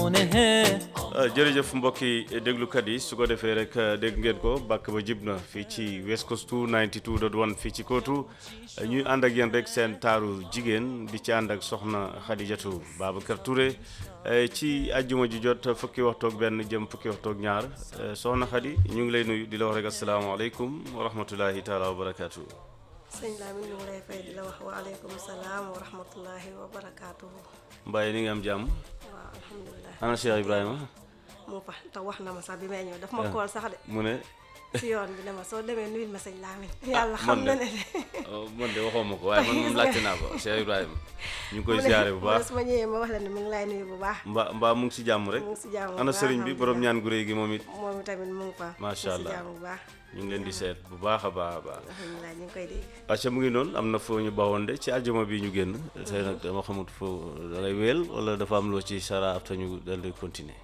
होने हैं jërëjëf mbokki déglukat yi su ko defee rek dégg ngeen ko bàkk ba jib na fii ci West Coast 92.1 fii ci Kootu ñuy ànd ak yéen rek seen taaru jigéen di ci ànd ak soxna Xadijatu Babacar Touré ci àjjuma ji jot fukki waxtoog benn jëm fukki waxtoog ñaar soxna Xadi ñu ngi lay nuyu di la wax rek asalaamaaleykum wa rahmatullahi taala wa barakaatu. sëñ Lamine ñu ngi lay fay di la wax waaleykum salaam wa rahmatullahi wa barakaatuhu. Mbaye ni nga am jàmm waaw alhamdulilah. ana Cheikh Ibrahima mu fa te wax na ma sax bi may ñëw daf ma kool sax de mu ne si yoon bi ne ma soo demee nuyul ma sëñ Lamine. yàlla man xam na de ne de. oh, man de waxoo ma ko waaye man moom laajte naa ko Cheikh Ibrahima ñu ngi koy ziare bu baax su ma ñëwee ma wax la ne mi ngi lay nuyu bu baax. mbaa mbaa mu ngi si jàmm rek mu ngi si jàmm bu ana baax, sëriñ bi borom alhamdulilah. ñaan gu réy gi moom it moom tamit mu ngi fa. Macha mu ngi Allah. si jàmm bu baax. ñu ngi leen di seet bu baax a baax a baax alhamdulilah ñu ngi koy dégg. acca mu ngi noonu am na foo ñu bawoon de ci aljuma bi ñu génn tey nag dama xamut foo da ngay wéel wala dafa am loo ci sara ab te ñu dal di continuer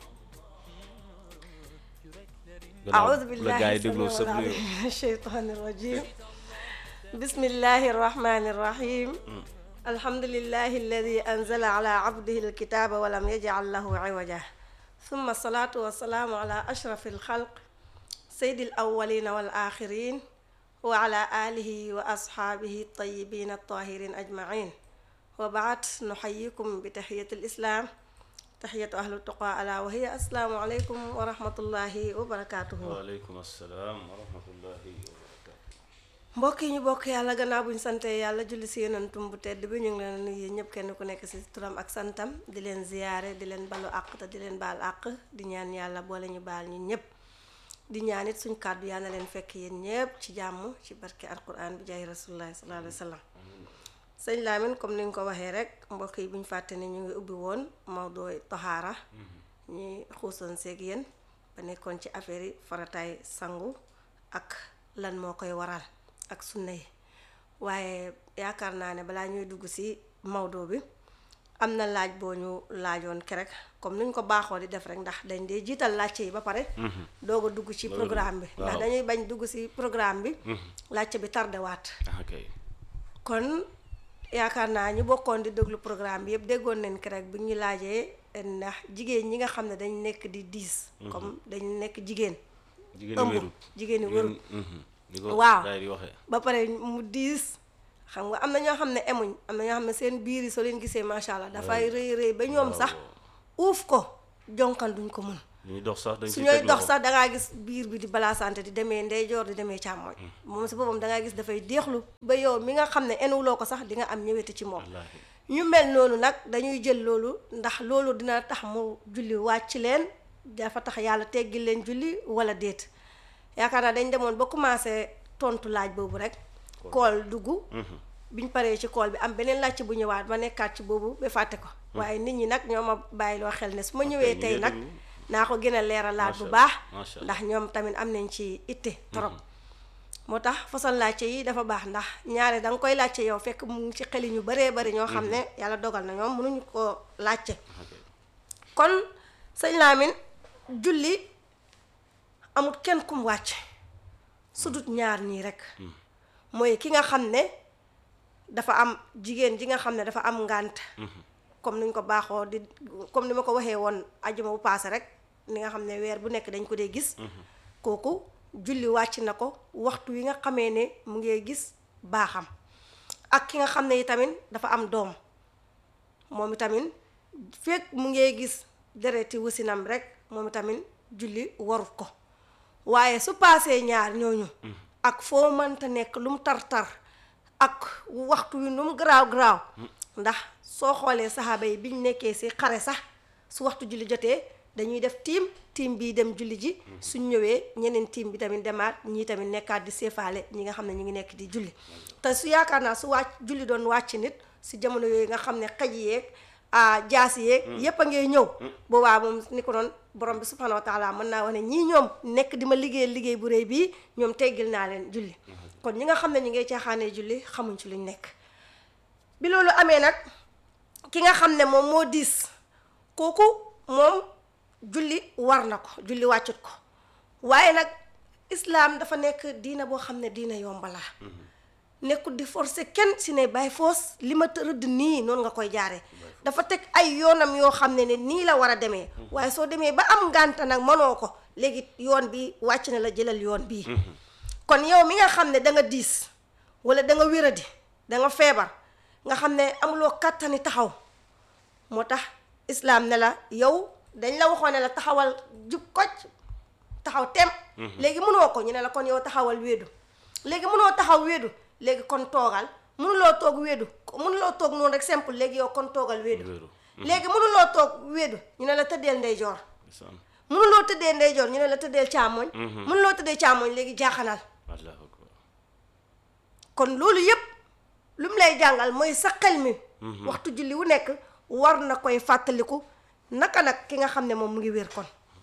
أعوذ la بالله gars yi dégloo السميع sëb العليم nuyu من الشيطان الرجيم بسم الله الرحمن الرحيم الحمد لله الذي أنزل على عبده الكتاب ولم يجعل له عوجا ثم الصلاة والسلام على أشرف الخلق سيد الأولين والآخرين وعلى آله وأصحابه الطيبين الطاهرين أجمعين وبعد نحييكم بتحية الإسلام تحية أهل التقى ألا وهي السلام عليكم ورحمة الله وبركاته waaleykum assalaam wa rahmatullahi wa barakatu mbokk yi ñu bokk yàlla gannaaw bu ñu sante yàlla julli si yonentum bu tedd bi ñu ngi leen nuyu ñëpp kenn ku nekk si turam ak santam di leen ziyaare di leen balu àq te di leen baal àq di ñaan yàlla boole ñu baal ñun ñëpp di ñaan it suñ kàddu yàlla na leen fekk yéen ñëpp ci jàmm ci barke alquran bi jaay rasulullahi sallallahu alayhi wa sallam sëñ Lamine comme ni nga ko waxee rek mbokk yi bu ñu fàtte ne ñu ngi ubbi woon Mawdooy Tahaara ñuy xuusoon seeg yéen ba nekkoon ci affaire yi farataay sangu ak lan moo koy waral ak sunna yi waaye yaakaar naa ne balaa ñuy dugg si Maodo bi am na laaj boo ñu laajoon kerek comme nuñ ko baaxoo di def rek ndax dañ dee jiital laajte yi ba pare doog a dugg ci programme bi ndax waaw. dañuy bañ dugg si programme bi laajte bi tardé waat ah kay kon yaakaar naa ñu bokkoon di déglu programme bi yëpp déggoon nañ ko rek bu ñu laajee ndax jigéen ñi nga xam ne dañ nekk di diis comme dañ nekk jigéen jigéen ëmb wéru jigéen ñi wëru di ko Waaw. gars yi di waxee ba pare mu diis xam nga am na ñoo xam ne emuñ am na ñoo xam ne seen biir yi soo leen gisee macha allah dafay rëy rëy ba ñoom sax uuf ko jonkan duñ ko mun ñuy dox sax dañ su ciy ñooy teg dox loxo. sax dangaa gis biir bi di balaasante di demee ndeyjoor di demee càmmooñ moom si boppam dangaa gis dafay deexlu ba yow mi nga xam ne enuwuloo ko sax di nga am ñëwete ci moom wallaahi ñu mel noonu nag dañuy jël loolu ndax loolu dina tax mu julli wàcc leen dafa tax yàlla teggil leen julli wala déet yaakaar naa dañ demoon ba commencé tontu laaj boobu rek kool dugg biñ paree ci kool bi am beneen laajte bu ñëwaat ma nekkaat ci boobu ba fàtte ko waaye nit ñi nag ñoo ma bàyyiloo xel ne su ma ñëwee ñu tey ngi nag déglu. naa ko gën a leeralaat bu Macha baax Allah, macha Allah. ndax ñoom tamit am nañ ci itte trop moo tax façon laajte yi dafa baax ndax ñaare da nga koy laajte yow fekk mu ngi ci xeli ñu baree bari ñoo xam ne yàlla dogal na ñoom mënuñu ko laajte kon sëñ Lamine julli amul kenn kum wàcc su dut ñaar ñii rek mooy ki nga xam ne dafa am jigéen ji nga xam ne dafa am ngànt comme niñ ko baaxoo di comme ni ma ko waxee woon ajuma bu paase rek ni nga xam ne weer bu nekk dañ ko dee gis kooku julli wàcc na ko waxtu wi nga xamee ne mu ngee gis baaxam ak ki nga xam ne itamit dafa am doom moom itamit fekk mu ngee gis dereti wasinam rek moom itamit julli warut ko waaye su paasee ñaar ñooñu ak foo mënta nekk lu mu tar-tar ak waxtu wi nu mu garaaw garaaw ndax soo xoolee saxaaba yi biñ nekkee si xare sax su waxtu julli jotee dañuy def tiim tiim bii dem julli ji suñ ñëwee ñeneen tiim bi tamit demaat ñii tamit nekkaat di seefaale ñi nga xam ne ñu ngi nekk di julli te su yaakaar naa su wàcc julli doon wàcc nit si jamono yooyu nga xam ne xaj yeeg ah jaasi yeeg yépp a ngay ñëw boobaa moom ni ko doon borom bi subhanahu wa taala mën naa wax ne ñii ñoom nekk di ma liggéeyal liggéey bu rëy bii ñoom teggil naa leen julli kon ñi nga xam ne ñu ngay caaxaanee julli xamuñ ci luñ nekk bi loolu amee nag ki nga xam ne moom moo diis kooku moom julli war na ko julli wàccut ko waaye nag islaam dafa nekk diina boo xam ne diina yomba la nekkul di forcer kenn si ne bàyyi foos li ma rëdd nii noonu nga koy jaaree dafa teg ay yoonam yoo xam ne ne nii la war a demee waaye soo demee ba am ngànta nag mënoo ko léegi yoon bi wàcc na la jëlal yoon bii kon yow mi nga xam ne da nga diis wala da nga wéradi da nga feebar nga xam ne amuloo kàttani taxaw moo tax islaam ne la yow dañ la waxoon ne la taxawal jub kocc taxaw tem léegi mënoo ko ñu ne la kon yow taxawal wéedu léegi mënoo taxaw wéedu léegi kon toogal mënuloo toog wéedu mënuloo toog noonu rek simple léegi yow kon toogal wéedu Wéedu. léegi mënuloo toog wéedu ñu ne la tëddeel ndeyjoor ndeysaan mënuloo tëddee ndeyjoor ñu ne la tëddeel càmmoñ mënuloo tëddee càmmoñ léegi jaaxanal allahu akbar kon loolu yépp lu mu lay jàngal mooy sa xel mi waxtu julli wu nekk war na koy fàttaliku naka nag ki nga xam ne moom mu ngi wér kon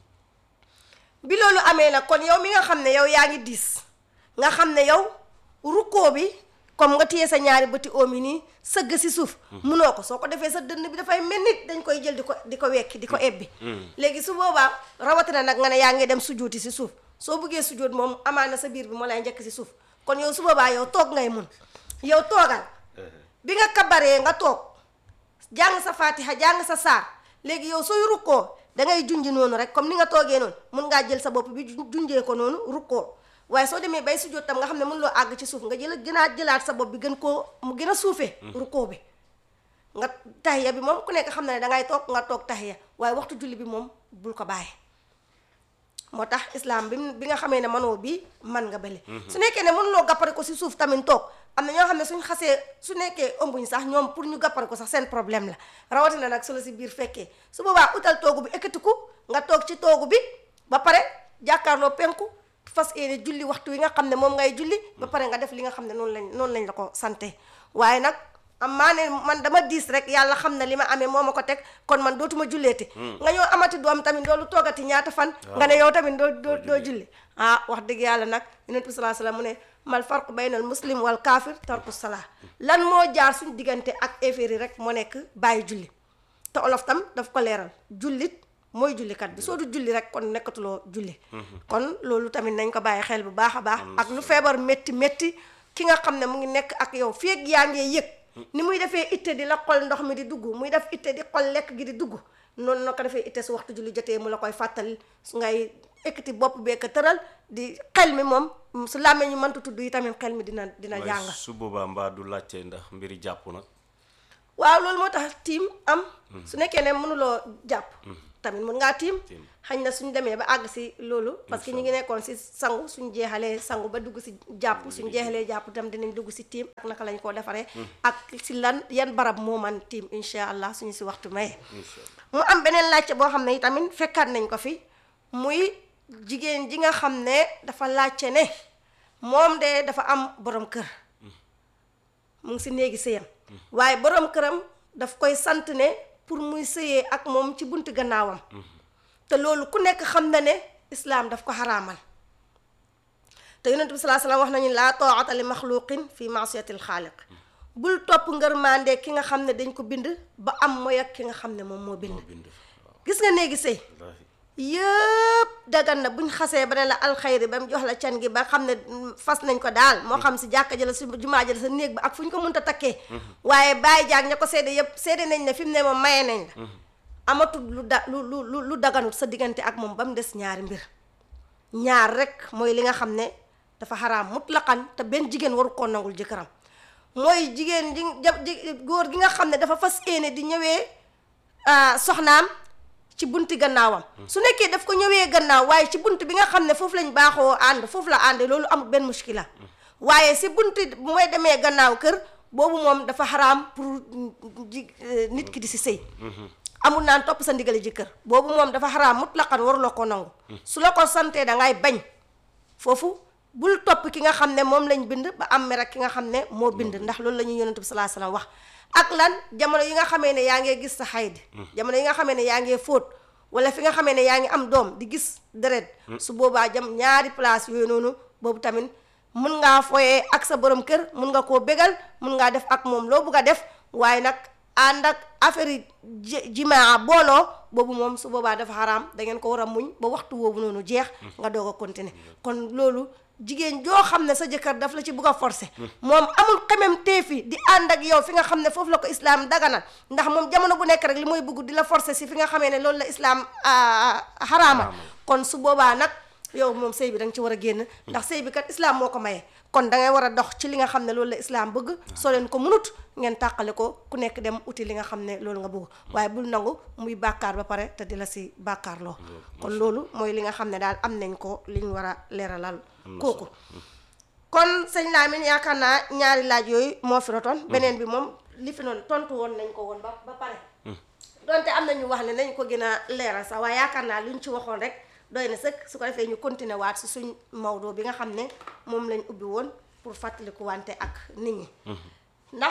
bi loolu amee nag kon yow mi nga xam ne yow yaa ngi diis nga xam ne yow rukkoo bi comme nga téye sa ñaari bëti oom yi nii sëgg si suuf munoo ko soo ko defee sa dënn bi dafay mel nit dañ koy jël di ko di ko wekki di ko ebbi léegi su boobaa rawatina nag nga ne yaa ngi dem sujuuti si suuf soo bëggee sujuut moom amaana sa biir bi moo lay njëkk si suuf kon yow su boobaa yow toog ngay mun yow toogal bi nga kabaree nga toog jàng sa fatiha jàng sa saar léegi yow sooy rukkoo da ngay junj noonu rek comme ni nga toogee noonu mun ngaa jël sa bopp bi ju- junjee ko noonu rukkoo waaye soo demee bay sujjóot tam nga xam ne mun loo àgg ci suuf nga jël gënaat jëlaat sa bopp bi gën koo mu gën a suufee rukkoo bi nga tahiya bi moom ku nekk xam na ne dangay toog nga toog tahiya waaye waxtu julli bi moom bul ko bàyyi moo tax islam bi mu- bi nga xamee ne manoo bi man nga bële su nekkee ne mënuloo gappare ko si suuf tamit toog am na ñoo xam ne suñ xasee su nekkee ëmbuñ sax ñoom pour ñu gappare ko sax seen problème la rawatina nag su la si biir fekkee su boobaa utal toogu bi ekkatiku nga toog ci toogu bi ba pare jàkkaarloo penku fas yéene julli waxtu wi nga xam ne moom ngay julli ba pare nga def li nga xam ne noonu lañ noonu lañ la ko sante waaye nag am maa ne man dama diis rek yàlla xam na li ma amee moo ma ko teg kon man dootuma julleeti nga ñëw amati doom tamit loolu toogati ñaata fan nga ne yow tamit doo doo doo julli ah wax dëgg yàlla nag yonent bi salaa salaam mu ne mal farq baynal muslim wal kaafir tarku salaa lan moo jaar suñ diggante ak effet yi rek moo nekk bàyyi julli te olof tam daf ko leeral jullit mooy jullikat bi soo du julli rek kon nekkatuloo julli kon loolu tamit nañ ko bàyyi xel bu baax a baax ak lu feebar métti métti ki nga xam ne mu ngi nekk ak yow feeg yaa ngee yëg ni muy defee itte di la xol ndox mi di dugg muy def itte di xol lekk gi di dugg noonu na ko defee itte su waxtu julli jotee mu la koy fàttali su ngay ekkati bopp bee ko tëral di xel mi moom su làmmee ñu mënta tudd yi tamit xel mi dina dina waaye jàng su boobaa mbaa du laajte ndax mbiri jàpp nag waaw loolu moo tax tiim am su nekkee ne mënuloo jàpp tamit mën ngaa tiim Tiim. xañ na suñ demee ba àgg si loolu parce que ñu ngi nekkoon si sangu suñ jeexalee sangu ba dugg si jàpp suñ jeexalee jàpp tam dinañ dugg si tiim ak naka lañ koo defaree ak si lan yan barab moo man tiim insha allah suñu si waxtu maye incha allah mu am beneen laajte boo xam ne tamit fekkaat nañ ko fi muy jigéen ji nga xam ne dafa laajte ne moom de dafa am borom kër mu ngi si néegi sëyam waaye borom këram daf koy sant ne pour muy sëyee ak moom ci buntu gannaawam te loolu ku nekk xam na ne islaam daf ko xaraamal te yonent bi salaa salaam wax nañu laa taata li maxluqin fi maasiyatil xaaliq bul topp ngërmande ki nga xam ne dañ ko bind ba am mooy ak ki nga xam ne moom moo bind bind waaw gis nga néegi sëy wallaahi yëpp dagan na buñ xasee ba ne la alxayri ba mu jox la can gi ba xam ne fas nañ ko daal moo xam si jàkka jëla si jumaa jëla sa néeg ba ak fu ñu ko mënta takkee waaye bàyyi jaag ña ko seede yëpp seede nañ ne fi mu ne moom maye nañ la amatul lu da lu lu lu lu daganut sa diggante ak moom ba mu des ñaari mbir ñaar rek mooy li nga xam ne dafa xaraam mutlaqan te benn jigéen waru koo nangul jëkkëram mooy jigéen ji ja- ji góor gi nga xam ne dafa fas yéene di ñëwee ah, soxnaam ci bunti gannaawam su nekkee daf ko ñëwee gannaaw waaye ci bunt bi nga xam ne foofu lañ baaxoo ànd foofu la àndee loolu amul benn muskila waaye si bunti mooy demee gannaaw kër boobu moom dafa xaraam pour ji eh, nit ki di si sëy amul naan topp sa ndigali jëkkër boobu moom dafa xaraam mutlaqan waruloo ko nangu su la ko santee da ngay bañ foofu bul topp ki nga xam ne moom lañ bind ba am mer ak ki nga xam ne moo bind ndax loolu la ñuy yonent bi salaa salaam wax ak lan jamono yi nga xamee ne yaa ngee gis sa xayd jamono yi nga xamee ne yaa ngee fóot wala fi nga xamee ne yaa ngi am doom di gis deret su boobaa jam ñaari place yooyu noonu boobu tamit mun ngaa foyee ak sa borom kër mun nga koo bégal mun ngaa def ak moom loo bugg a def waaye nag ànd ak affaire yi ji- jimaa booloo boobu moom su boobaa dafa xaraam da ngeen ko war a muñ ba waxtu woowu noonu jeex nga doog a continuer kon loolu jigéen joo xam ne sa jëkkër daf la ci bugg a forcer moom amul xemem teefi di ànd ak yow fi nga xam ne foofu la ko islaam daganal ndax moom jamono bu nekk rek li mooy bugg di la forcer si fi nga xamee ne loolu la islaam xaraama kon su boobaa nag yow moom sëy bi da nga ci war a génn ndax sëy bi kat islaam moo ko maye kon da ngay war a dox ci li nga xam ne loolu la islaam bëgg soo leen ko munut ngeen tàqale ko ku nekk dem uti li nga xam ne loolu nga bëgg waaye bul nangu muy bàkkaar ba pare te di la si bàkkaar loo kon loolu mooy li nga xam ne daal am nañ ko li ñu war a leeralal kooku kon sëñ Lamine yaakaar naa ñaari laaj yooyu moo fi rotoon beneen bi moom li fi noonu tontu woon nañ ko woon ba ba pare donte am na ñu wax ne nañ ko gën a leeral sax waaye yaakaar naa lu ñu ci waxoon rek doy na sëkk su ko defee ñu continuer waat si suñ Maodo bi nga xam ne moom lañ ubbi woon pour fàttaliku wante ak nit ñi ndax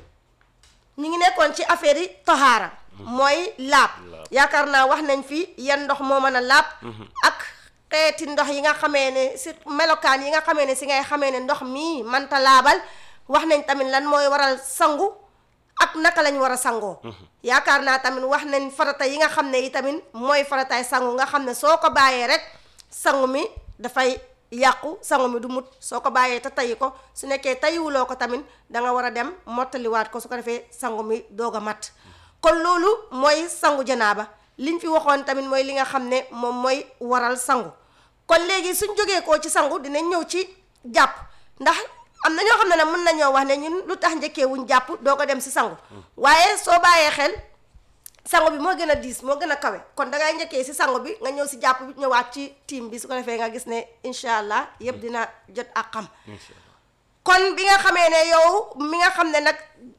ñu ngi nekkoon ci affaire yi toxaara mooy laab yaakaar naa wax nañ fi yan ndox moo mën a laab ak xeeti ndox yi nga xamee ne si melokaan yi nga xamee ne si ngay xamee ne ndox mii manta laabal wax nañ tamit lan mooy waral sangu ak naka lañ war a sangoo yaakaar naa tamit wax nañ farata yi nga xam ne yi tamit mooy farataay sangu nga xam ne soo ko bàyyee rek sangu mi dafay yàqu sangu mi du mut soo ko bàyyee te tayi ko su nekkee tayiwuloo ko tamit da nga war a dem mottaliwaat ko su ko defee sangu mi doog a mat kon loolu mooy sangu janaaba liñ fi waxoon tamit mooy li nga xam ne moom mooy waral sangu kon léegi suñ jógee koo ci sangu dinañ ñëw ci jàpp ndax am na ñoo xam ne nag mën nañoo wax ne ñun lu tax njëkkee wuñ jàpp doo ko dem si sangu waaye soo bàyyee xel sangu bi moo gën a diis moo gën a kawe kon dangay njëkkee si sangu bi nga ñëw si jàpp bi ñëwaat ci tiim bi su ko defee nga gis ne incha allah yëpp dina jot ak xam kon bi nga xamee ne yow mi nga xam ne nag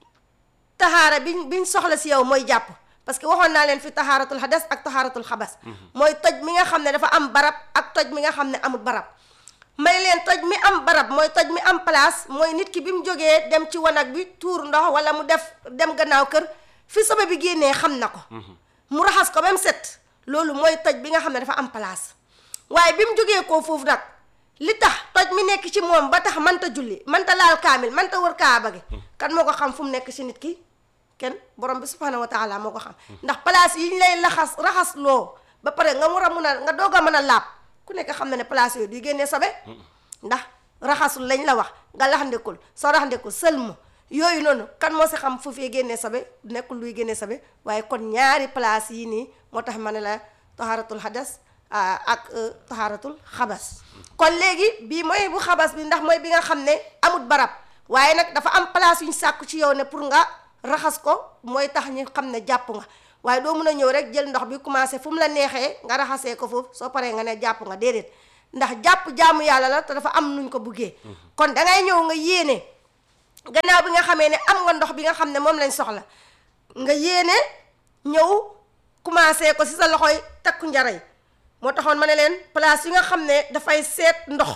taxaara biñ biñ soxla si yow mooy jàpp parce que waxoon naa leen fi taxaaratul xadas ak taxaaratul xabas mooy toj mi nga xam ne dafa am barab ak toj mi nga xam ne amul barab may leen toj mi am barab mooy toj mi am place mooy nit ki bi mu jógee dem ci wanag bi tuur ndox wala mu def dem gannaaw kër fi sobe bi génnee xam na ko mu raxas ko même set loolu mooy toj bi nga xam ne dafa am place waaye bi mu jógee koo foofu nag li tax toj mi nekk ci moom ba tax manta julli manta laal kaamil manta wër kaaba gi kan moo ko xam fu mu nekk ci nit ki kenn borom bi subhanahu wa taala moo ko xam ndax place yi ñu lay laxas raxas loo ba pare nga war a mun a nga doog a mën a laab ku nekk xam na ne place yooyu di génnee sobe ndax raxasul lañ la wax nga laxandikul soo raxandikul sëlmu yooyu noonu kan moo si xam fu fee génnee sobe nekkul luy génnee sobe waaye kon ñaari place yi nii moo tax ma ne la tahaaratul hadas ak tahaaratul xabas kon léegi bii mooy bu xabas bi ndax mooy bi nga xam ne amut barab waaye nag dafa am place yu ñu sàkku ci yow ne pour nga raxas ko mooy tax ñu xam ne jàpp nga waaye doo mun a ñëw rek jël ndox bi commencé fu mu la neexee nga raxasee ko foofu soo paree nga ne jàpp nga déedéet ndax jàpp jaamu yàlla la te dafa am nuñ ko buggee kon dangay ñëw nga yéene gannaaw bi nga xamee ne am nga ndox bi nga xam ne moom lañ soxla nga yéene ñëw commencé ko si sa loxoy takku njaray moo taxoon ma ne leen place yi nga xam ne dafay seet ndox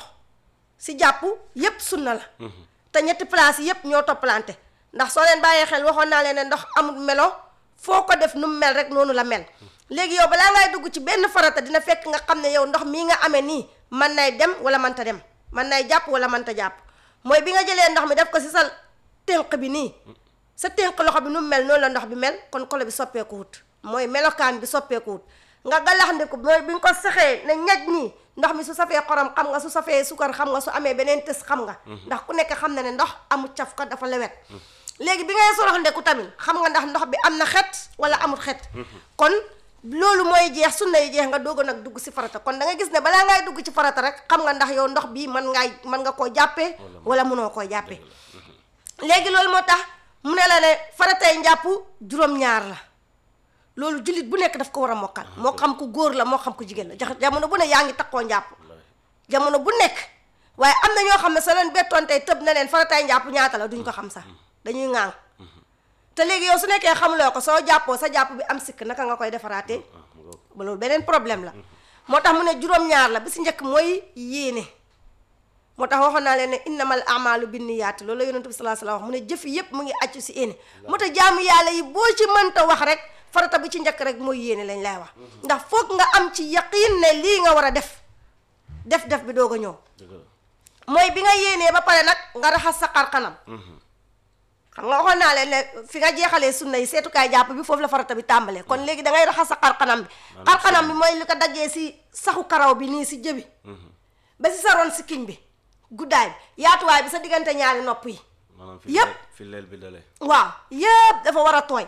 si jàpp yépp sunna la te ñetti place yépp ñoo toppalante ndax soo leen bàyyee xel waxoon naa leen ne ndox amul melo foo ko def nu mu mel rek noonu la mel léegi yow balaa ngay dugg ci benn farata dina fekk nga xam ne yow ndox mii nga amee nii man nay dem wala manta dem man nay jàpp wala manta jàpp mooy bi nga jëlee ndox mi def ko si sa tënk bi nii sa tënk loxo bi nu mu mel noonu la ndox bi mel kon kolo bi soppeeku wut mooy melokaan bi soppeeku wut nga galaxndiku mooy bi nga ko saxee ne ñaj nii ndox mi su safee xorom xam nga su safee sukar xam nga su amee beneen tës xam nga ndax ku nekk xam na ne ndox amul caf ko dafa lewet léegi bi ngay sorox ndeku tamit xam nga ndax ndox bi am na xet wala amul xet kon loolu mooy jeex sunna yi jeex nga doog a nag dugg si farata kon da nga gis ne balaa ngay dugg ci farata rek xam nga ndax yow ndox bii mën ngaay mën nga koo jàppee wala mënoo koo jàppee léegi loolu moo tax mu ne la ne faratay njàpp juróom-ñaar la loolu jullit bu nekk daf ko war a mokkal moo xam ku góor la moo xam ku jigéen la jax jamono bu ne yaa ngi takkoo njàpp jamono bu nekk waaye am na ñoo xam ne sa leen bettoon tey tëb na leen faratay njàpp ñaata la duñ ko xam sax dañuy ŋaang te léegi yow su nekkee xamuloo ko soo jàppoo sa jàpp bi am sikk naka nga koy defaraatee ba loolu beneen problème la moo tax mu ne juróom-ñaar la bi si njëkk mooy yéene moo tax waxoon naa leen ne innamal amalu binniyaati loolu la yonent bi salaa salaam wax mu ne jëf yépp mu ngi accu si yéene moo tax jaamu yàlla yi boo ci mënta wax rek farata bi ci njëkk rek mooy yéene lañ lay wax ndax foog nga am ci yaqiin ne lii nga war a def def def bi doog a ñëw mooy bi nga yéenee ba pare nag nga raxas sa xarxanam xam nga waxoon naa leen ne fi nga jeexalee sunna yi seetukaay jàpp bi foofu la farata bi tàmbalee kon léegi da ngay raxas sa xarxanam bi xarxanam bi mooy li ko daggee si saxu karaw bi nii si jëbi ba si sa ron si kiñ bi guddaay bi yaatuwaay bi sa diggante ñaari nopp yi maanaam fi Yëpp. leel- fi leel bi dalee waaw yëpp dafa war a tooy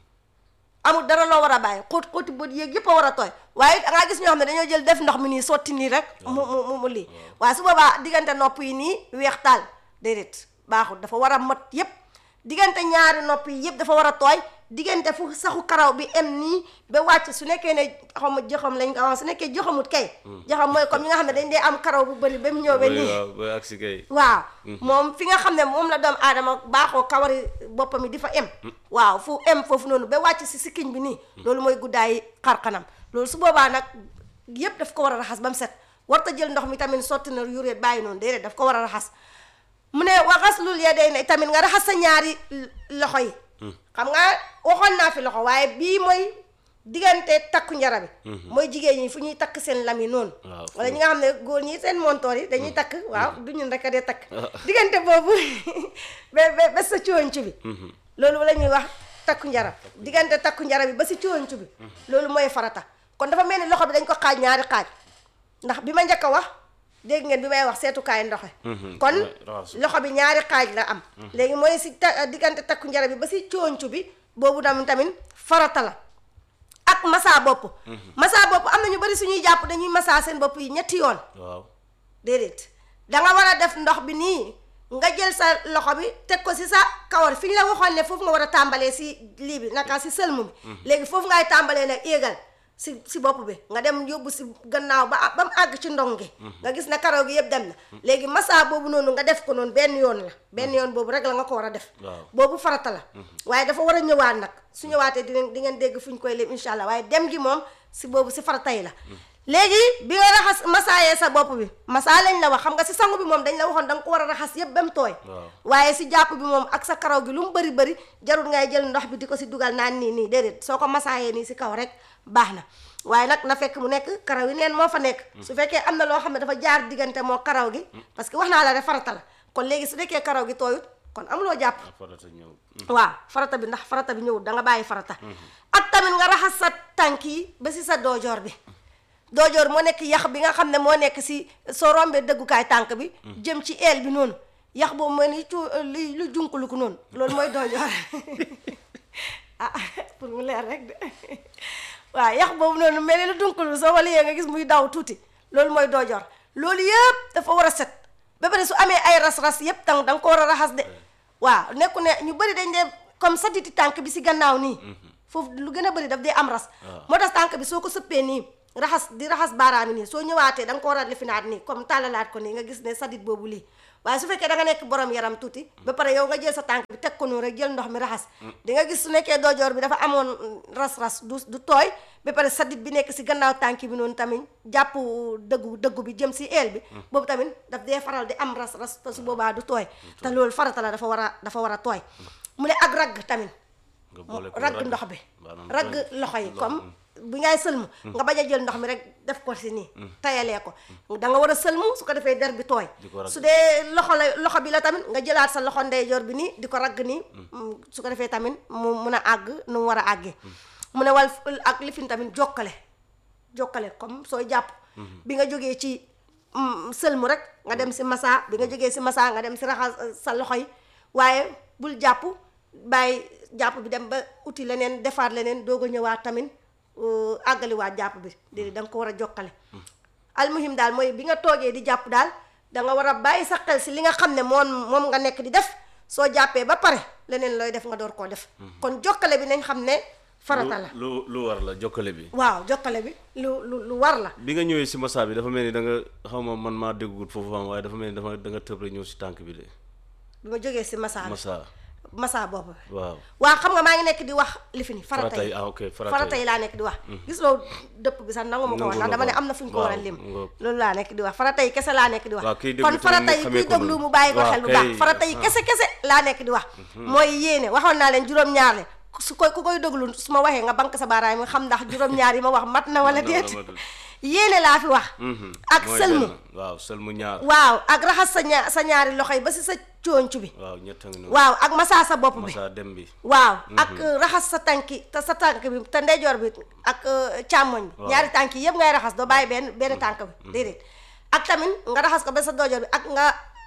amul dara loo war a bàyyi xóot xóoti bët yéeg yëpp a war a tooy waaye da ngaa gis ñoo xam ne dañoo jël def ndox mi nii sotti nii rek mu mu mu mu lii waaye su boobaa diggante nopp yi nii weex taal déedéet baaxul dafa war a mat yëpp diggante ñaari nopp yi yëpp dafa war a tooy diggante fu saxu karaw bi em nii ba wàcc su nekkee ne xaw ma joxam lañ ko wax su nekkee joxamut kay joxam mooy comme ñi nga xam ne dañ dee am karaw bu bëri ba mu ñëw ba nii waaw ba agsi kay waaw moom fi nga xam ne moom la doomu aadama baaxoo kawari boppam yi di fa em waaw fu em foofu noonu ba wàcc si sikkiñ bi nii loolu mooy guddaayi xar kanam loolu su boobaa nag yépp daf ko war a raxas ba mu set warta jël ndox mi tamit sotti na yuréet bàyyi noonu déedéet daf ko war a raxas mu ne waxas lul ya day ne tamit nga raxas sa ñaari loxo yi xam nga waxoon naa fi loxo waaye bii mooy diggante takku njara bi mooy jigéen ñi fu ñuy takk seen lam yi noonu Waaw. wala ñi nga xam ne góor ñi seen montoor yi dañuy takk waaw du ñun rek a dee takk diggante boobu ba ba ba sa cooncu bi loolu la ñuy wax takku njara diggante takku njara bi ba si cooncu bi loolu mooy farata kon dafa mel ni loxo bi dañ ko xaaj ñaari xaaj ndax bi ma njëkk a wax dégg ngeen bi may wax seetukaay ndoxe kon raxas. loxo bi ñaari xaaj la am léegi mooy si ta diggante takku njara bi ba si cooncu bi boobu tamit tamit farata la ak massa bopp massa bopp am na ñu bari suñuy jàpp dañuy massa seen bopp yi ñetti yoon waaw déedéet danga war a def ndox bi nii nga jël sa loxo bi teg ko si sa kawar fi ñu la waxoon ne foofu nga war a tàmbalee si lii bi naka si sëlmu bi léegi foofu ngay tàmbalee nag éegal si si bopp bi nga dem yóbbu si gannaaw ba ba mu àgg ci ndong gi nga gis ne karaw gi yëpp dem na léegi massa boobu noonu nga def ko noonu benn yoon la benn yoon boobu rek la nga ko war a def Waaw. boobu farata la waaye dafa war a ñëwaat nag su ñëwaatee di ngeen di ngeen dégg fu ñu koy lim incha allah waaye dem gi moom si boobu si farata yi la léegi bi nga raxas masaayee sa bopp bi masaa lañ la wax xam nga si sangu bi moom dañ la waxoon da nga ko war a raxas yëpp ba mu tooy Waaw. waaye si jàpp bi moom ak sa karaw gi lu mu bëri bëri jarul ngay jël ndox bi di ko si dugal naan nii nii déedéet soo ko masaayee nii si kaw rek baax na waaye nag na fekk mu nekk karaw yi neen moo fa nekk su fekkee am na loo xam ne dafa jaar diggante moo karaw gi parce que wax naa la rek farata la kon léegi su nekkee karaw gi tooyut kon amuloo jàpp farata ñëw waaw farata bi ndax farata bi ñëwul da nga bàyyi farata ak tamit nga raxas sa tànk yi ba si sa doojoor bi doojoor moo nekk yax bi nga xam ne moo nekk si soo rombee dëggukaay tànk bi jëm ci eel bi noonu yax boobu mooy ni cu li lu junkulu ko noonu loolu mooy doojoor ah pour mu leer rek de waaw yax boobu noonu mel ni lu dunkulu soo wala yee nga gis muy daw tuuti loolu mooy doojoor loolu yëpp dafa war a set ba pare su amee ay ras-ras yëpp tang da nga ko war a raxas de waaw nekku ne ñu bëri dañ dee comme satiti tànk bi si gannaaw nii foofu lu gën a bëri daf dee am ras moo tax tànk bi soo ko sëppee nii raxas di raxas baaraami nii soo ñëwaatee da nga ko war a lifinaat nii comme tàllalaat ko nii nga gis ne satit boobu lii waaye su fekkee da nga nekk borom yaram tuuti ba pare yow nga jël sa tànk bi teg ko noonu rek jël ndox mi raxas di nga gis su nekkee doojoor bi dafa amoon ras-ras du du tooy ba pare satit bi nekk si gannaaw tànk bi noonu tamit jàpp dëggu dëggu bi jëm si eel bi boobu tamit daf dee faral di am ras-ras te su boobaa du tooy te loolu farata la dafa war a dafa war a tooy mu ne ak ragg tamit nga boole ko ragg ndox bi maanaam ragg tooy. loxo yi comme bi ngay sëlmu nga bañ a jël ndox mi rek def ko si nii tayalee ko da nga war a sëlmu su ko defee der bi tooy Di ko ragg. su dee loxo la loxo bi la tamit nga jëlaat sa loxo ndeyjoor bi nii di ko ragg nii su ko defee tamit mu mun a àgg nu mu war a àggee mu ne wal ak lifin tamit jokkale jokkale comme sooy jàpp bi nga jógee ci mm, sëlmu rek nga dem si massa bi nga jógee si massa nga dem si raxas euh, sa loxo yi waaye bul jàpp bàyyi jàpp bi dem ba uti leneen defaat leneen doog a ñëwaat tamit euh, àggaliwaat jàpp bi déedéet da nga ko war a jokkale almuhim daal mooy bi nga toogee di jàpp daal da nga war a bàyyi sa xel si li nga xam ne moom moom nga nekk di def soo jàppee ba pare leneen looy def nga door koo def kon jokkale bi nañ xam ne farata la lu lu war la jokkale bi waaw jokkale bi lu lu lu war la bi nga ñëwee si massa bi dafa mel ni da nga xaw ma man maa déggut foofu am waaye dafa mel ni dafa da nga tëb rek ñëw si tànk bi de bi ma jógee si massa bi massa massa boobu waaw waaw xam nga maa ngi nekk di wax li fi ni farata farata yi yi ah ok farata farata yi yi laa nekk di wax gis loo dëpp bi sax nangu ma ko wax ndax Nangu dama ne nga ko. am na fu ñu ko war a Waaw, lim nga- loolu laa nekk di wax farata yi kese laa nekk di wax Waaw, kiy déglu kon tamit farata mu yi xamee kuy ko déglu noonu. mu bàyyi ko Waaw, xel bu kay. baax farata yi Ah. kese kese laa nekk di wax mooy yéene waxoon naa leen juróom-ñaar le su koy ku koy déglu su ma waxee nga bank sa baaraam yi xam ndax juróom-ñaar yi ma wax mat na wala Mat na wala déet matul. yéene laa fi wax Mhm. ak Mooy sëlmu benn. waaw sëlmu ñaar waaw ak raxas sa ñaar sa ñaari loxo yi ba si sa cooncu bi waaw ñett a ngi noonu waaw ak masaa sa bopp bi massa dem bi waaw ak raxas sa tànki te sa tànk bi te ndeyjoor bi ak euh, càmmoñ bi Waaw. ñaari tànk yi yëpp ngay raxas doo bàyyi benn benn tànk bi déedéet ak tamit nga raxas ko ba sa doojoor bi ak nga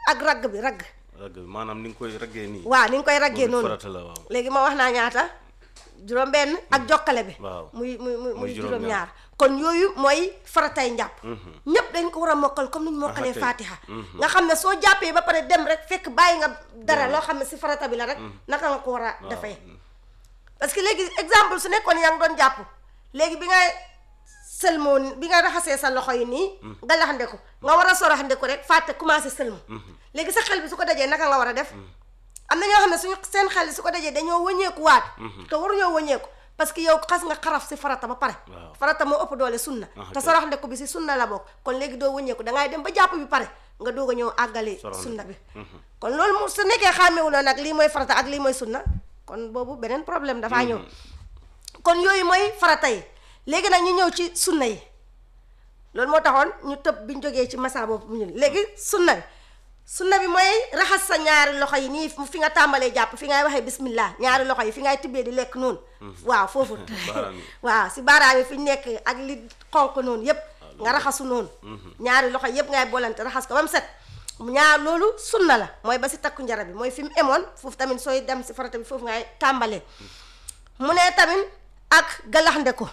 ak ragg bi ragg ragg bi maanaam ni nga koy raggee nii waaw ni nga koy raggee moom it noonu farata la waaw léegi ma wax naa ñaata juróom benn ak jokkale bi waaw. muy muy muy muy juróom-ñaar. juróom ñaar kon yooyu mooy faratay njàpp ñépp dañ ko war a mokkal comme ni ñu mokkalee kay. fatiha nga xam ne soo jàppee ba pare dem rek fekk bàyyi nga dara loo xam ne si farata bi la rek naka nga ko war a defee parce que léegi exemple su nekkoon yaa ngi doon jàpp léegi bi nga sëlmoo bi nga raxasee sa loxo yi nii nga laxandeku nga war a soraxandeku rek fàtte commencé sëlmu léegi sa xel bi su ko dajee naka nga war a def am na ñoo xam ne suñu seen xel su ko dajee dañoo wëññeeku waat te waruñoo wëññeeku parce que yow xas nga xaraf si farata ba pare Waaw. farata moo ëpp doole sunna Ah, te ok. soraxandeku bi si sunna la bokk kon léegi doo wëññeeku dangay dem ba jàpp bi pare nga doog a ñëw àggali Soraxandeku. sunna bi kon loolu mu su nekkee xàmmewuloo nag lii mooy farata ak lii mooy sunna kon boobu beneen problème dafaa ñëw kon yooyu mooy farata yi léegi nag ñu ñëw ci sunna yi loolu moo taxoon ñu tëb bi ñu jógee ci masa boobu mu ñun léegi sunna bi sunna bi mooy raxas sa ñaari loxo yi nii fi nga tàmbalee jàpp fi ngay waxee bismillah ñaari loxo yi fi ngay tibbee di lekk noonu waaw foofu Baaraam yi. waaw si baaraam yi fi ñu nekk ak li xonq noonu yépp nga raxasu noonu ñaari loxo yépp ngay bolante raxas ko ba mu set ñaar loolu sunna la mooy ba si takku njara bi mooy fi mu emoon foofu tamit sooy dem si farata bi foofu ngay tàmbalee mu ne tamit ak galaxnde ko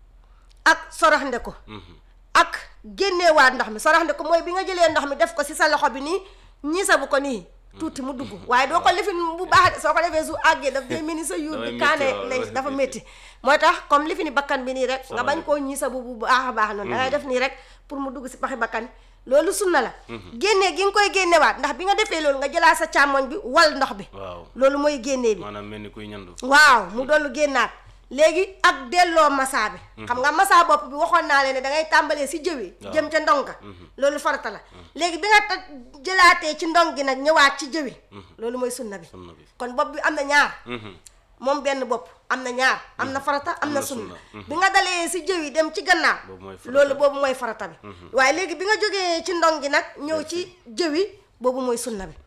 ak soraxnde ko ak génneewaat ndox mi soraxnde ko mooy bi nga jëlee ndox mi def ko si sa loxo bi nii ñiisa bu ko nii tuuti mu dugg waaye doo ko lifin bu baax de soo ko defee su àggee daf day mel ni sa yuur Dafay bi métti, kaane waaw, lay dafay dafa métti. métti mooy tax comme lifini bakkan bi nii rek nga bañ Soraxnde koo ñiisa bu bu baax a baax noonu da ngay def nii rek pour mu dugg si paxi bakkan loolu sunna la génnee gi nga koy génnewaat ndax bi nga defee loolu nga jëlaat sa càmmoñ bi wal ndox bi waaw loolu mooy génnee bi maanaam mel ni kuy ñandu waaw mu dollu génnaat léegi ak delloo massa bi xam nga massa bopp bi waxoon naa leen ne da ngay tàmbalee si jëwi Waaw. jëm ca ndonga loolu farata la léegi bi nga ta jëlaatee ci ndong gi nag ñëwaat ci jëwi loolu mooy sunna bi sunna bi kon bopp bi am na ñaar Mhm. moom benn bopp am na ñaar am na farata am Am na na sunna sunna. bi nga dalee si jëwi dem ci gannaaw Boobu mooy farata. loolu boobu mooy farata bi waaye léegi bi nga jógee ci ndong gi nag ñëw ci jëwi boobu mooy sunna bi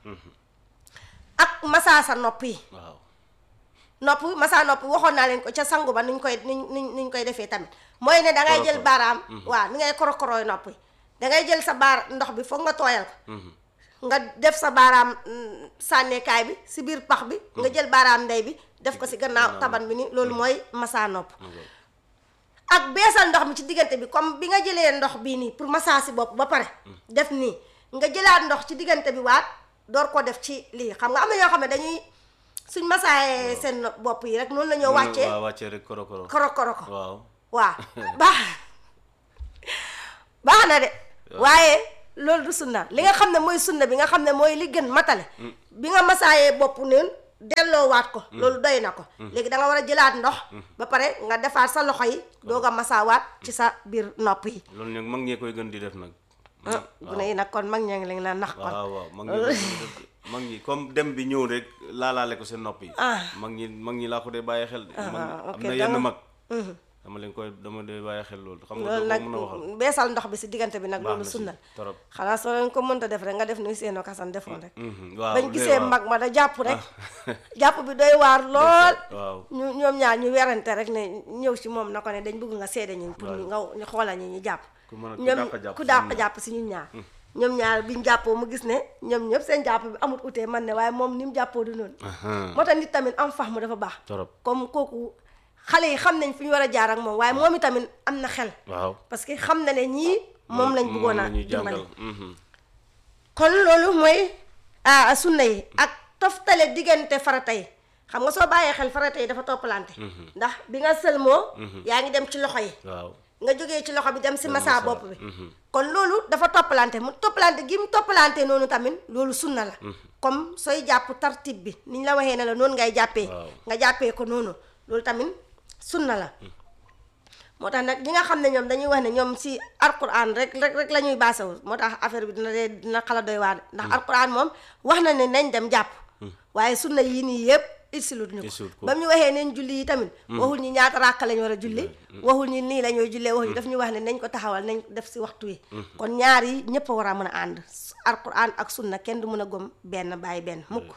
ak massa sa nopp yi waaw nopp masa nopp waxoon naa leen ko ca sangu ba nuñ koy nuñ nuñ nuñ koy defee tamit mooy ne da ngay jël Korokoro. baaraam waaw ni ngay korokorooy nopp yi da ngay jël sa baar ndox bi foog nga tooyal ko nga def sa baaraam mm, sànneekaay bi si biir pax bi nga jël baaraam ndey bi def ko si gannaaw taban bi ni loolu mooy masa nopp ak beesal ndox mi ci diggante bi comme bi nga jëlee ndox bii nii pour massa si bopp ba pare def nii nga jëlaat ndox ci diggante bi waat door ko def ci lii xam nga am na ñoo xam ne dañuy suñ massaayee seen bopp yi rek noonu la ñoo wàccee waaw wàccee rek koro koro koro koro ko waaw waaw baax baax na de waaye loolu du sunna li nga xam ne mooy sunna bi nga xam ne mooy li gën matale bi nga masaayee bopp noonu delloowaat ko loolu doy na ko léegi da nga war a jëlaat ndox ba pare nga defaat sa loxo yi doog a masaawaat ci sa biir nopp yi loolu nag mag ñee koy gën di def nag ah gune yi nag kon mag ñaa ngi leen na nax kon waaw waaw mag ñi koy gën di def de. mag ñi comme dem bi ñëw rek laalaale ko seen nopp yi Ah. mag ñi mag ñi laa ko dee bàyyi xel de mag ah, ok, am na da yenn nga- mag dama leen koy dama dee bàyyi xel loolu xam nga loolu doo nag ko mën a waxal beesal ndox bi si diggante bi nag baax loolu na si sunna torop xanaa soo leen ko mënta def rek nga def nuy seenoo kasan defoon rek Mhm, waaw bañ de gisee waaw. mag ma da jàpp rek jàpp bi doy waar lool waaw ñu ñoom ñaar ñu werante rek ne ñëw si moom na ko ne dañ bëgg nga seede ñu pour ñu nga ñu xoolal ñu ñu jàpp ku mën a ku ñoom dàq jàpp ku si dàq ñun ñaar. jàpp si ñun ñaar ñoom ñaar biñ jàppoo mu gis ne ñoom ñëpp seen jàpp bi amut utee man ne waaye moom ni mu jàppoo du noonu Ahan, moo tax nit tamit am fax mu dafa baax torop comme kooku xale yi xam nañ fi ñu war a jaar ak moom waaye moom itamit am na xel waaw parce que xam na ne ñii moom lañ bëggoon a la ñuy dimbali jàngal mhm. kon loolu mooy ah sunna yi ak toftale diggante farata yi xam nga soo bàyyee xel farata yi dafa toppalante ndax bi nga sëlmoo yaa ngi dem ci loxo yi waaw nga jógee ci loxo bi dem si massa massa, bopp bi mhm. kon loolu dafa toppalante mu toppalante gi mu toppalante noonu tamit loolu sunna la comme sooy jàpp tartib bi ni ñu la waxee ne la noonu ngay jàppee Waaw. nga jàppee ko noonu loolu tamit sunna la moo tax nag ñi nga xam ne ñoom dañuy wax ne ñoom si alquran rek rek rek la ñuy baasawu moo tax affaire bi dina dee dina xala doy waar ndax alquran moom wax na ne nañ dem jàpp waaye sunna yii nii yëpp isilut ñu Isilut ko ko. ba mu ñu waxee neen julli yi tamit waxul ñi ñaata ràkk lañ war a julli waxul ñi nii la ñooy jullee waxul daf ñu wax ne nañ ko taxawal nañ ko def si waxtu wi kon ñaar yi ñëpp a war a mën a ànd alquran ak sunna kenn du mën a gom benn bàyyi benn mukk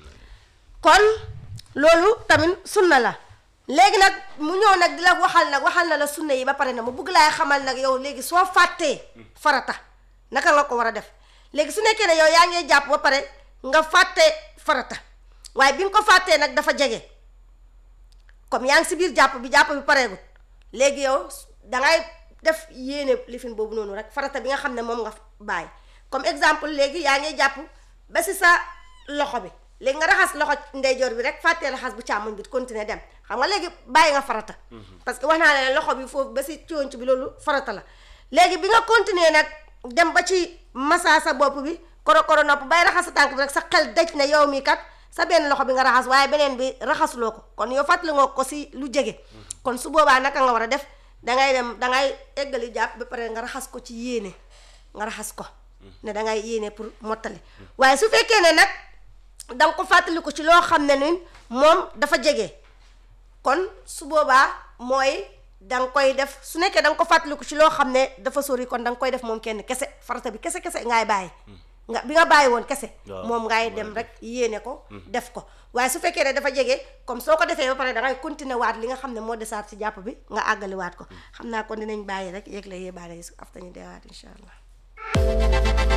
kon loolu tamit sunna la léegi nag mu ñëw nag di la waxal nag waxal na la sunna yi ba pare na mu bugg laay xamal nag yow léegi soo fàttee farata naka nga ko war a def léegi su nekkee ne yow yaa ngee jàpp ba pare nga fàtte farata waaye bi nga ko fàttee nag dafa jege comme yaa ngi si biir jàpp bi jàpp bi pareegul léegi yow dangay def yéene lifin boobu noonu rek farata bi nga xam ne moom nga bàyyi comme exemple léegi yaa ngi jàpp ba si sa loxo bi léegi nga raxas loxo ndeyjoor bi rek fàttee raxas bu càmmoñ bi continuer dem xam nga léegi bàyyi nga farata parce que wax naa ne loxo bi foofu ba si conc bi loolu farata la léegi bi nga continuer nag dem ba ci massa sa bopp bi koro koro nopp bay raxas sa tànk bi rek sa xel daj na yow mii kat sa benn loxo bi nga raxas waaye beneen bi raxasuloo ko kon yow fàttali nga ko si lu jege kon su boobaa naka nga war a def dangay dem dangay eggali jàpp ba pare nga raxas ko ci yéene nga raxas ko ne dangay yéene pour mottali waaye su fekkee ne nag danga ko fàttali ko ci loo xam ne ni moom dafa jege kon su boobaa mooy danga koy def su nekkee danga ko fàttali ko ci loo xam ne dafa sori kon danga koy def moom kenn kese farata bi kese kese ngaay bàyyi nga bi nga bàyyi woon kese moom ngay dem rek yéene ko def ko waaye su fekkee ne dafa jege comme soo ko defee ba pare dangay continuer waat li nga xam ne moo desaat ci jàpp bi nga àggali waat ko xam naa kon dinañ bàyyi rek yéeg la yéebaale yi su afta ñu deewaat incha allah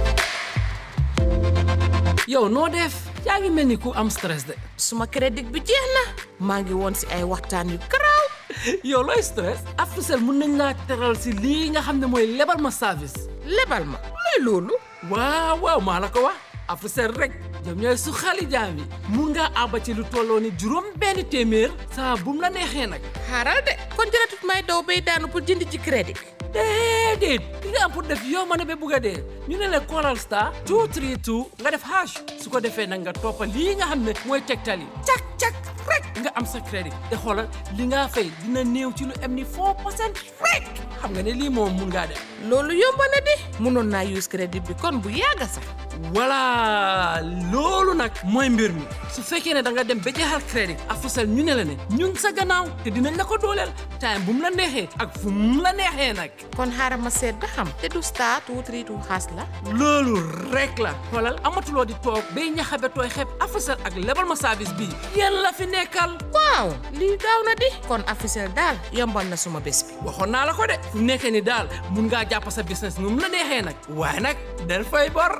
yow noo def yaa ngi mel ni ku am stress de suma crédit bi jeex na maa ngi woon si ay waxtaan yu garaaw yow looy stress Africell mun nañ laa teral si lii nga xam ne mooy lebal ma service lebal ma luy loolu waaw waaw maa la ko wax Africell rek ñoom ñooy su xali jaam yi mun ngaa àbba ci lu tolloo ni juróom benn téeméer saa bu mu la neexee nag xaaral de kon jëratut may daw bay daanu pour jënd ci crédit déedéet li nga am pour def yow ma ne ba bugg a dee ñu ne la Coral Star 232 nga def hash su ko defee nag nga toppa lii nga xam ne mooy tegtal yi cak cak rek nga am sa crédit te xoolal li nga fay dina néew ci lu am ni 4 percent rek xam nga ne lii moom mun ngaa def loolu yomb na di mënoon naa use crédit bi kon bu yàgga sax voilà loolu nag mooy mbir mi su fekkee ne da nga dem ba jeexal crédit Africell ñu ne la ne ñun sa gannaaw te dinañ la ko dooleel time bu mu la neexee ak fu mu la neexee nag kon xaaral ma seet ba xam te du star two three two xaas la loolu rek la xoolal amatuloo di toog bay ñaxabe tooy xeeb Africell ak lebal ma service bii yéen la fi nekkal waaw lii gaaw na di kon Africell daal yombal na suma bés bi waxoon naa la ko de fu nekkee ni daal mun ngaa jàpp sa business nu mu la neexee nag waaye nag del fay bor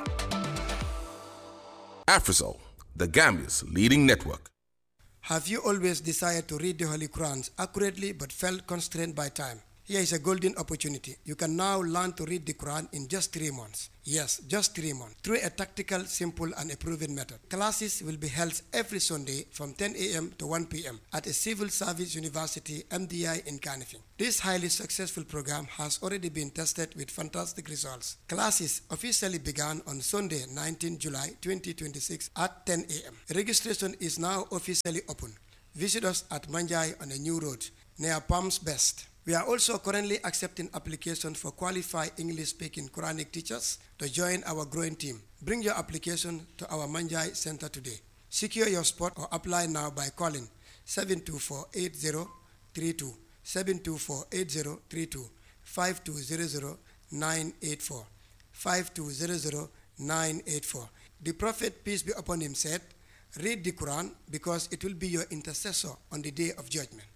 Afrisol, the Gambia's leading network. Have you always desired to read the Holy Qurans accurately but felt constrained by time? Here is a golden opportunity. You can now learn to read the Quran in just three months. Yes, just three months. Through a tactical, simple, and a proven method. Classes will be held every Sunday from 10 a.m. to 1 p.m. at a civil service university, MDI in Canifing. This highly successful program has already been tested with fantastic results. Classes officially began on Sunday, 19 July 2026 at 10 a.m. Registration is now officially open. Visit us at Manjai on a new road near Palms Best. We are also currently accepting applications for qualified English speaking Quranic teachers to join our growing team. Bring your application to our Manjai Center today. Secure your spot or apply now by calling 724 8032, 724 8032, 5200 984, 5200 984. The Prophet, peace be upon him, said, Read the Quran because it will be your intercessor on the day of judgment.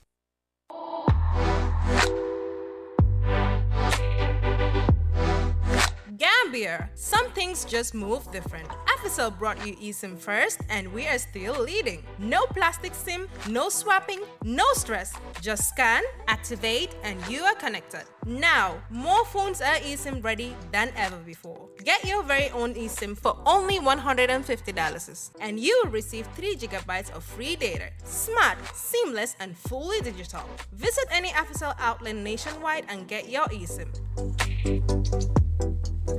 Gambia, some things just move different. Afisel brought you eSIM first, and we are still leading. No plastic SIM, no swapping, no stress. Just scan, activate, and you are connected. Now, more phones are eSIM ready than ever before. Get your very own eSIM for only $150, and you will receive 3 gigabytes of free data. Smart, seamless, and fully digital. Visit any Afisel outlet nationwide and get your eSIM.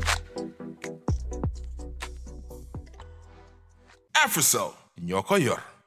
Afrisol, ñoo ko yor.